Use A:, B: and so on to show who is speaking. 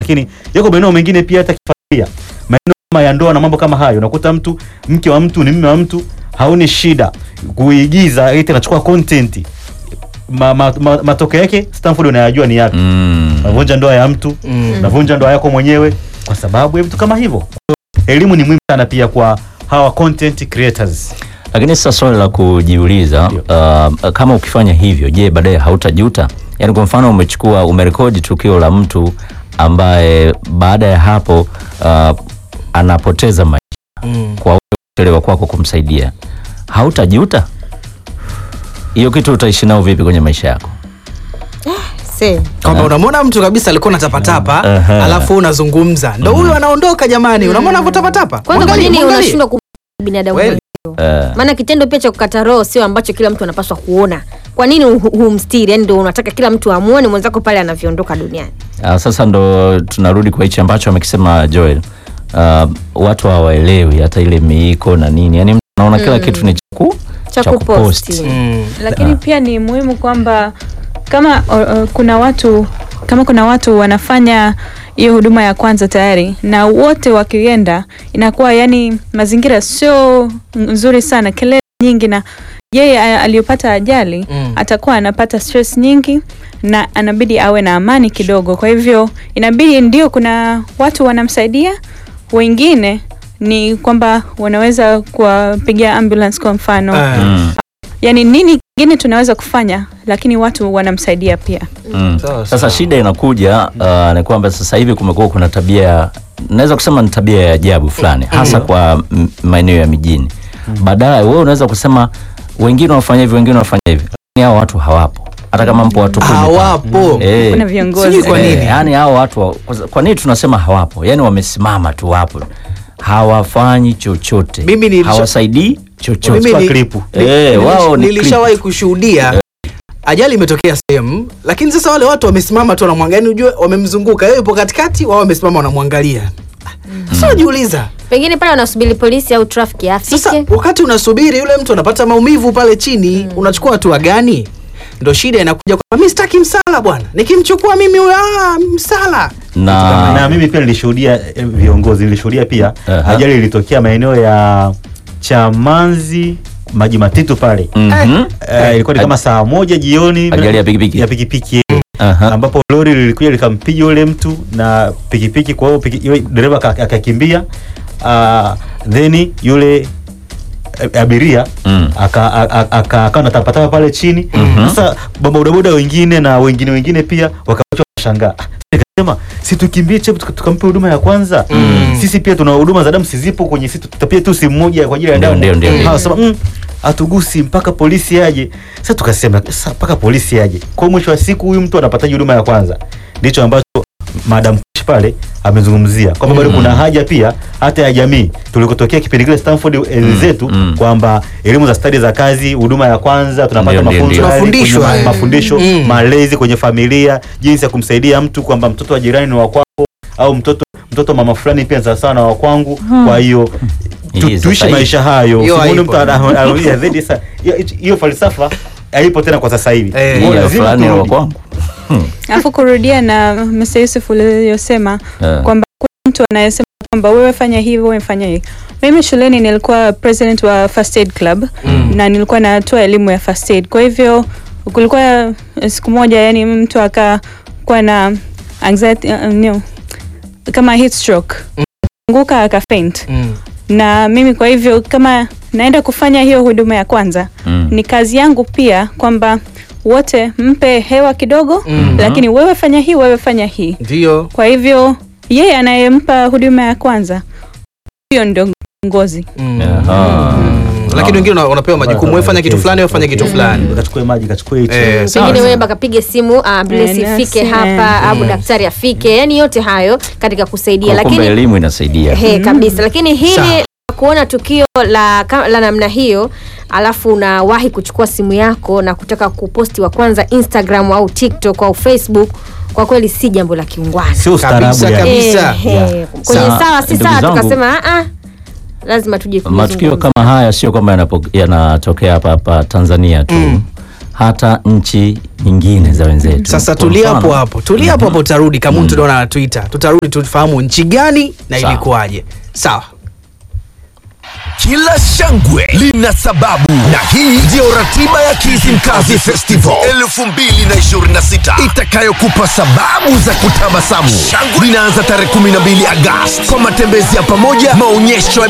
A: lakini yako maeneo mengine pia hata kifamilia, maeneo kama ya ndoa na mambo kama hayo, unakuta mtu mke wa mtu ni mume wa mtu, haoni shida kuigiza, eti anachukua content ma, ma, ma, matokeo yake Stanford unayajua ni yapi?
B: Mm.
A: Unavunja ndoa ya mtu,
C: Mm.
A: unavunja ndoa yako mwenyewe kwa sababu ya vitu kama hivyo. Elimu ni muhimu sana pia kwa hawa content creators.
B: Lakini sasa swali la kujiuliza uh, kama ukifanya hivyo, je, baadaye hautajuta? Yaani kwa mfano umechukua umerekodi tukio la mtu ambaye baada ya hapo uh, anapoteza maisha
C: Mm.
B: kwa wewe kuchelewa kwako kumsaidia, hautajuta? Hiyo kitu utaishi nao vipi kwenye maisha yako?
D: Se.
C: kwamba unamwona mtu kabisa alikuwa natapatapa
B: Aha.
C: alafu unazungumza ndo huyo anaondoka jamani unamwona anavyotapatapa
D: Kwanza kwa
C: Mwangalie,
D: nini
C: mwangalie.
D: unashindwa ku binadamu
C: Kweli.
D: mwenzio?
B: Uh,
D: Maana kitendo pia cha kukata roho sio ambacho kila mtu anapaswa kuona. Kwa nini hu- humstiri? Yani ndio unataka kila mtu amuone mwenzako pale anavyoondoka duniani.
B: Uh, sasa ndo tunarudi kwa hichi ambacho amekisema Joel. Uh, watu hawaelewi hata ile miiko na nini, yaani mtu anaona kila kitu ni chaku
D: Cha
B: cha kupost.
D: kuposti.
C: Mm.
E: lakini pia ni muhimu kwamba kama uh, uh, kuna watu kama kuna watu wanafanya hiyo huduma ya kwanza tayari na wote wakienda inakuwa yani mazingira sio nzuri sana kelele nyingi na yeye a- aliyopata ajali
C: Mm.
E: atakuwa anapata stress nyingi na anabidi awe na amani kidogo kwa hivyo inabidi ndio kuna watu wanamsaidia wengine ni kwamba wanaweza kuwapigia ambulance kwa mfano
C: Ah.
B: Mm.
E: yani nini kingine tunaweza kufanya lakini watu wanamsaidia pia
B: Mm.
C: Sawa,
B: Sasa
C: sawa.
B: shida inakuja uh, ni kwamba sasa hivi kumekuwa kuna tabia naweza kusema ni tabia ya ajabu fulani hasa kwa m- maeneo ya mijini. Baadaye wewe unaweza kusema wengine wanafanya hivi, wengine wanafanya hivi, lakini hao watu hawapo, hata kama mpo watu kumi.
C: hawapo
B: Eh,
E: kuna viongozi
C: Sijui kwa
B: eh,
C: nini?
B: yani hao watu wa- kwa- kwa nini tunasema hawapo? Yani wamesimama tu hapo, hawafanyi chochote,
C: Mimi nilisha-
B: hawasaidii chochote.
C: Mimi
A: Kwa
C: ni-
A: klipu.
C: Ni-
B: Eh,
C: nilish-
B: wao ni
C: nilishawahi kushuhudia ajali imetokea sehemu lakini sasa wale watu wamesimama tu wanamwangalia yani ujue wamemzunguka yeye yupo katikati wao wamesimama wanamwangalia sasa unajiuliza
D: Pengine pale wanasubiri polisi au trafiki
C: sasa
D: afike.
C: wakati unasubiri yule mtu anapata maumivu pale chini unachukua hatua gani ndo shida inakuja kwamba mi sitaki msala bwana nikimchukua mimi huyo ah, msala
B: na,
A: na mimi pia nilishuhudia eh, viongozi nilishuhudia pia
B: Aha.
A: ajali ilitokea maeneo ya Chamanzi maji matitu pale
B: Mhm.
A: Eh, ilikuwa ni kama saa moja jioni
B: Ajali ya pikipiki.
A: ya pikipiki
B: Aha.
A: ambapo lori lilikuja likampiga yule mtu na pikipiki kwa hiyo piki- yule dereva aka- akakimbia uh, then yule eh, abiria
B: Mm.
A: aka- aka- aka- akawa natapatapa pale chini sasa bodaboda wengine na wengine wengine pia wakaachwa washangaa nikasema si tukimbie chepu tuka- tukampe huduma ya kwanza sisi pia tuna huduma za damu sizipo kwenye sisi tutapia tu simu moja kwa ajili ya
B: Ndio,
A: damu
B: ndio, ndio, ndio.
A: Hawa wasema mm, hatugusi mpaka polisi aje sasa tukasema sasa mpaka polisi aje kwa hiyo mwisho wa siku huyu mtu anapataje huduma ya kwanza ndicho ambacho madam Kush pale amezungumzia kwamba bado kuna haja pia hata ya jamii tulikotokea kipindi kile Stanford enzi zetu
B: mm.
A: kwamba elimu za stadi za kazi huduma ya kwanza tunapata
B: Ndio, ndio,
A: mafunzo
B: ndio.
A: yale kwenye
C: Mafundisho
A: ma-
C: haya.
A: mafundisho
C: Mm.
A: malezi kwenye familia jinsi ya kumsaidia mtu kwamba mtoto wa jirani ni wa kwako au mtoto mtoto mama fulani pia sawa sawa na wa kwangu kwa hiyo tu-
B: Hii sasa
A: tuishi
B: hii-
A: maisha hayo
C: Hiyo
A: Usimuone
C: haipo.
A: mtu ana- anarudia zaidi sa- hiyo- hiyo falsafa haipo tena kwa sasa hivi
C: Eh.
A: Kwa hiyo
B: Hii
A: lazima
B: fulani wa
A: turudi.
B: kwangu.
E: alafu kurudia na Mr. Yusuf uliyosema
B: Eh.
E: kwamba kuna mtu anayesema kwamba wewe fanya hivi wewe fanya hivi mimi shuleni nilikuwa president wa first aid club na nilikuwa natoa elimu ya first aid kwa hivyo kulikuwa siku moja yani mtu akakuwa na anxiety uh, no, kama heat stroke anguka akafaint
C: Mm.
E: na mimi kwa hivyo kama naenda kufanya hiyo huduma ya kwanza
B: Mm.
E: ni kazi yangu pia kwamba wote mpe hewa kidogo
C: Mhm.
E: lakini wewe fanya hii wewe fanya hii
C: ndio
E: kwa hivyo yeye anayempa huduma ya kwanza huyo ndio ngozi
C: Mm.
B: Aha.
C: lakini wengine una- unapewa majukumu wewe fanya kitu fulani wewe fanya kitu fulani
A: kachukue maji kachukue hichi
C: Eh, sawa,
D: pengine
C: sawa.
D: wewe bakapige simu ambulance
E: Eh,
D: ifike
E: nasi,
D: hapa
E: eh.
D: au daktari afike yani yote hayo katika kusaidia
B: Kwa kumbe
D: lakini
B: elimu inasaidia.
D: he kabisa lakini hili
C: Sawa.
D: la kuona tukio la, ka- la namna hiyo alafu unawahi kuchukua simu yako na kutaka kuposti wa kwanza instagram au tiktok au facebook kwa kweli si jambo la kiungwana
A: sio ustaarabu
C: Kabisa,
A: yani.
C: kabisa.
D: Eh, eh,
A: Yeah.
D: kwenye
B: Sawa,
D: sawa si
B: ndugu
D: sawa
B: zangu.
D: tukasema "Ah, ah, lazima tuje
B: Matukio
D: kuzungumza."
B: kama haya sio kwamba yanapo- yanatokea hapa hapa Tanzania tu. hata nchi nyingine za wenzetu.
C: sasa
B: Kwa
C: tulia hapo
B: mfano-
C: hapo tulia hapo hapo utarudi kama tunaona na twitter tutarudi tufahamu nchi gani na
B: Sawa.
C: ilikuwaje sawa
F: Kila shangwe lina sababu, na hii ndiyo ratiba ya Kizimkazi Festival 2026 itakayokupa sababu za kutabasamu. Shangwe linaanza tarehe 12 Agosti kwa matembezi ya pamoja, maonyesho ya